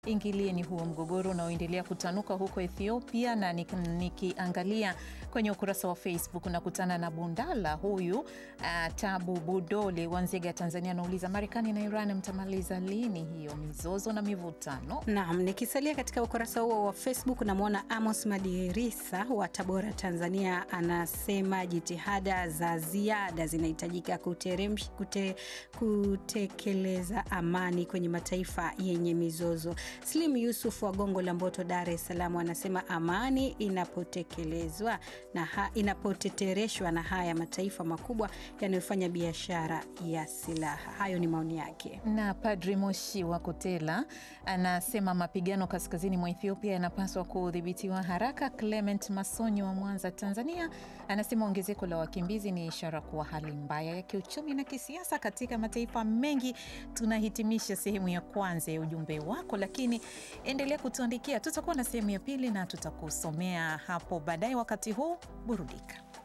ingilieni huo mgogoro unaoendelea kutanuka huko Ethiopia. Na nikiangalia kwenye ukurasa wa Facebook nakutana na Bundala huyu uh, Tabu Budole wa Nzega, Tanzania, anauliza Marekani na Iran mtamaliza lini hiyo mizozo na mivutano? Naam, nikisalia katika ukurasa huo wa Facebook namwona Amos Madirisa wa Tabora, Tanzania, anasema jitihada za ziada zinahitajika kute, kutekeleza amani kwenye mataifa yenye mizozo. Slim Yusuf wa Gongo la Mboto, Dar es Salaam, anasema amani inapotekelezwa na ha, inapotetereshwa na haya mataifa makubwa yanayofanya biashara ya silaha. Hayo ni maoni yake. Na Padri Moshi wa Kotela anasema mapigano kaskazini mwa Ethiopia yanapaswa kudhibitiwa haraka. Clement Masonyi wa Mwanza, Tanzania, anasema ongezeko la wakimbizi ni ishara kuwa hali mbaya ya kiuchumi na kisiasa katika mataifa mengi. Tunahitimisha sehemu ya kwanza ya ujumbe wako, lakini endelea kutuandikia. Tutakuwa na sehemu ya pili na tutakusomea hapo baadaye. Wakati huu burudika.